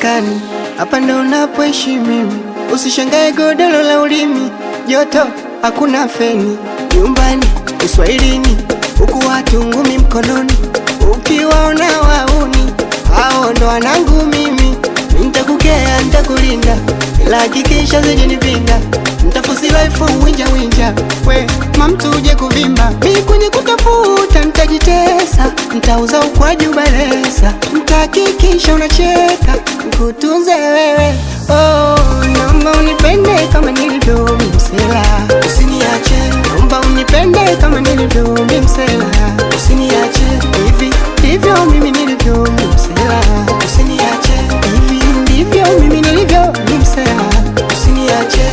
maskani, hapa ndo unapoishi mimi. Usishangae godoro la ulimi, joto hakuna feni. Nyumbani uswahilini, huku watu ngumi mkononi, ukiwaona wauni hao ndo wanangu mimi. Nitakukea, nitakulinda, ila hakikisha zijanipinda. Nitafusi life winja winja, we mamtu uje kuvimba. Mi kwenye kutafuta nitajitesa, nitauza ukwaju balesa, nitahakikisha unacheka, nikutunze wewe. Oh, naomba unipende kama nilivyo mimsela, usiniache. Naomba unipende kama nilivyo mimsela, usiniache. Hivi ndivyo mimi nilivyo mimsela, usiniache. Hivi ndivyo mimi nilivyo mimsela, usiniache.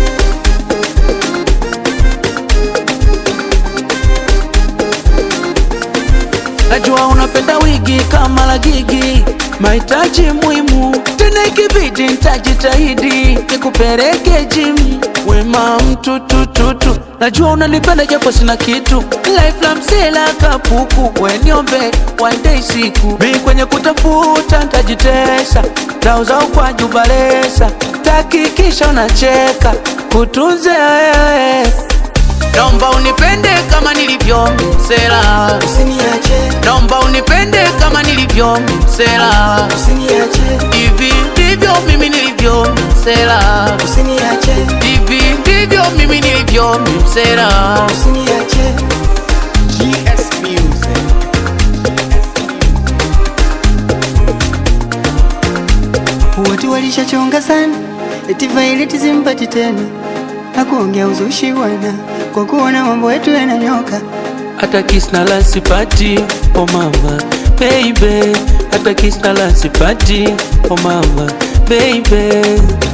Najua unapenda wigi kama la gigi, mahitaji muhimu tena, ikibidi nitajitahidi nikupeleke gym. Wema mtu tututu, najua unanipenda japo sina kitu, life la msela kapuku, weniombe one day siku mi kwenye kutafuta ntajitesa, tauza ukwaju balesa, takikisha unacheka kutunze wewe Naomba unipende kama nilivyo msela, Usiniache, naomba unipende kama nilivyo msela. usiniache, Hivi ndivyo mimi nilivyo msela, usiniache, hivi ndivyo mimi nilivyo msela. usiniache. GS Music. Watu walishachonga sana, eti Violet simpati tena, na kuongea uzushi bwana, kwa kuona mambo yetu yananyoka. Hata kiss na la sipati, oh mama baby, hata kiss na la sipati, oh mama baby.